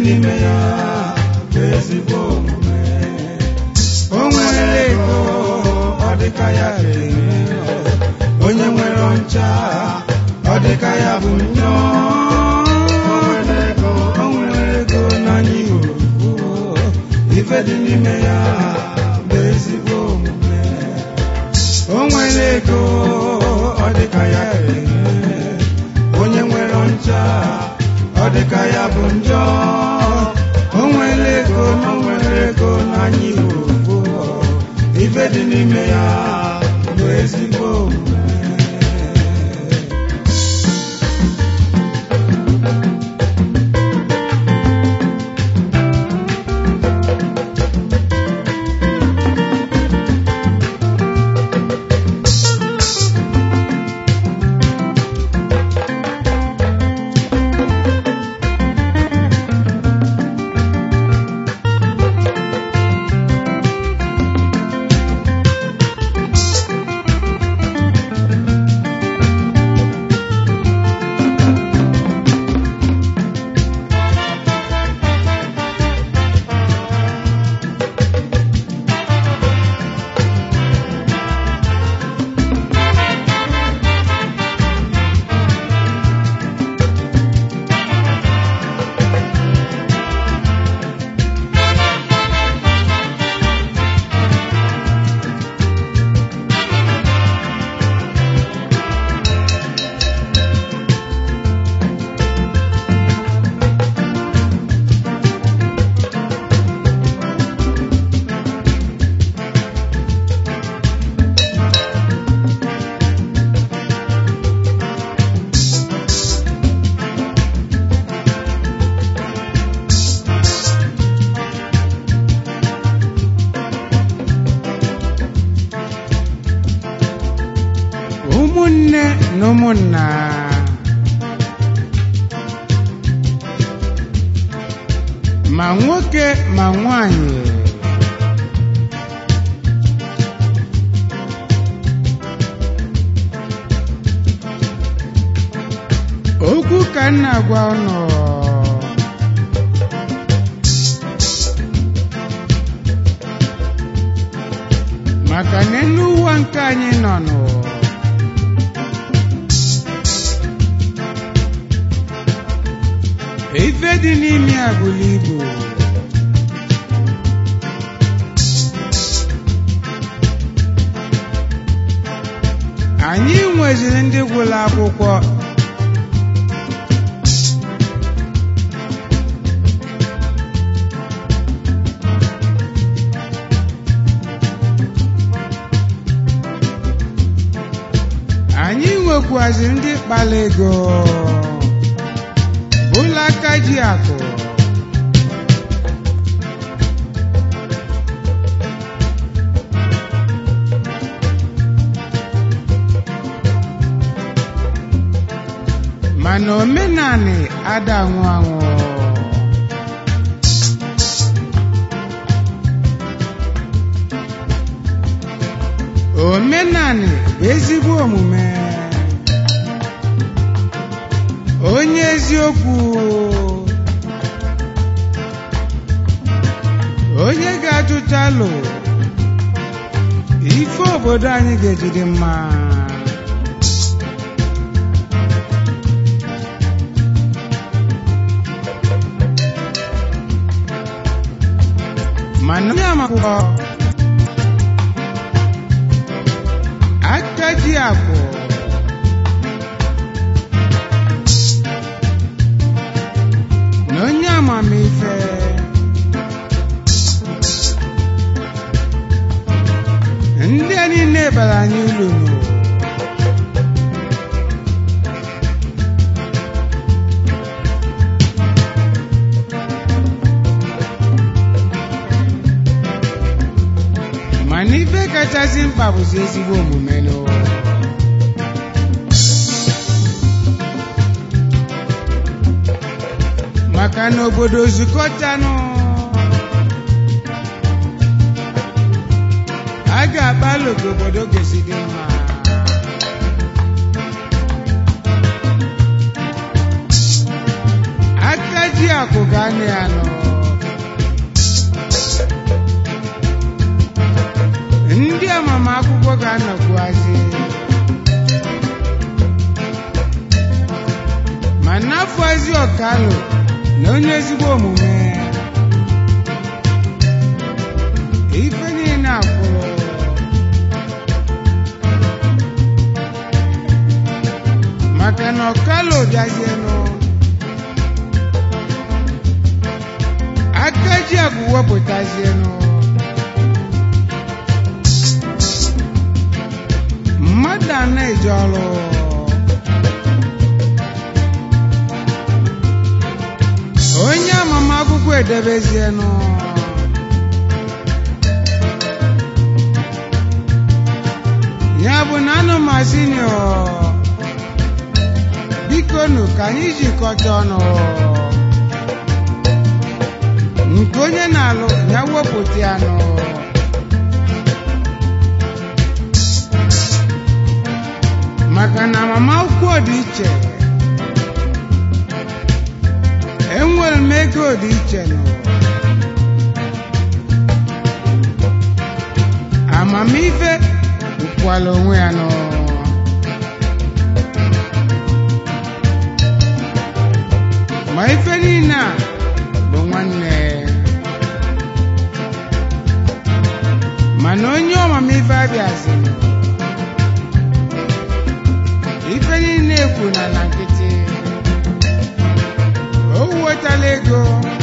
n'ime ya bụ ezigbo omume o nwere ego ọ dịka ya ga-enwe onye nwere ọncha ọ dịka ya bụ njọ o nwere ego o nwere ego n'anya ihuru ife dị n'ime ya bụ ezigbo omume o nwere ego ọ dịka ya ga-enwe onye nwere ọncha ọ dịka ya bụ njọ o nwere ego na o nwere ego n'anya ihuru ife dị n'ime ya bụ ezigbo omume ụmụnne na ụmụnna ma nwoke ma nwanyị okwu ka m na-agwa ụnụ maka na elu ụwa nke anyị nọ nụ ife dị n'ime ya bụrụ ibu anyị nweziri ndị gwụrụ akwụkwọ anyị nwekwaziri ndị kpara ego ụlọ aka ji akụ mana omenani ada anwụ anwụ omenani bụ ezigbo omume onye eziokwu onye ga-ajụta alụ ife obodo anyị ga-eji dị mma mana onye amakwụkwọ aka ji akwụ na onye amamife ndị a niile bara anyị ulu nụ mana ife kachasị mkpa bụzi ezigbo omume n'ụwa maka na obodo zukọtanụ a ga-agbalụ ka obodo ga-esi dị mma aka ji akụ ka a na ya nọ ndị amamakwụkwọ ga-anọkwuazi ma n'afọzi ọkalụ na onye ezigbo omume ife niile akwụrụ maka na ọkalụ bịazienụ aka ji agwụ wepụtazienụ mmadụ a na-eje ọrụ onye amamakwụkwọ edebezienụ ya bụ na anụmazinio biko nụ ka anyị jikọta ọnụ nke onye na-alụ ya wepụta ya nụ maka na amamakwụkwọ dị iche enwere m ego dị iche nụ amamife bụkwala onwe ya nụ ma ife niile a bụ nwanne mana onye ọmamife abịaziri ife niile ekwu na na nkịtị o wetala ego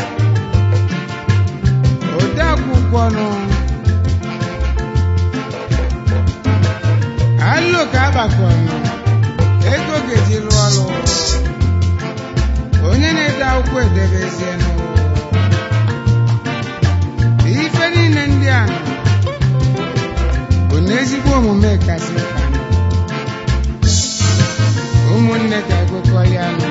ode akwụkwọ nụ alụ ka agbakọnụ ego ga-eji lụọ ọrụ onye na-ede akwụkwọ edebezienụ ife niile ndị a nọ bụ na ezigbo omume kasị mkpa nọ ụmụnne ka ekwekọ ya nụ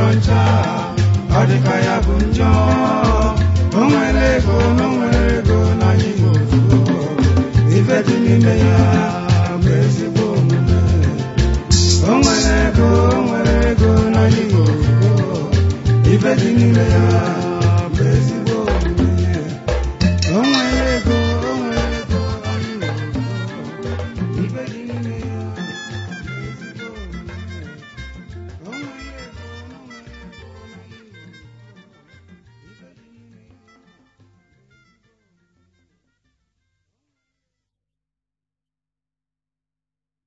ncha ọ dịka ya bụ njọ o nwere ego na o nwere ego na anyị bụ ofugo ife dị n'ime ya bụ ezigbo omume o nwere ego o nwere ego na anyị bụ ofugo ife dị n'ime ya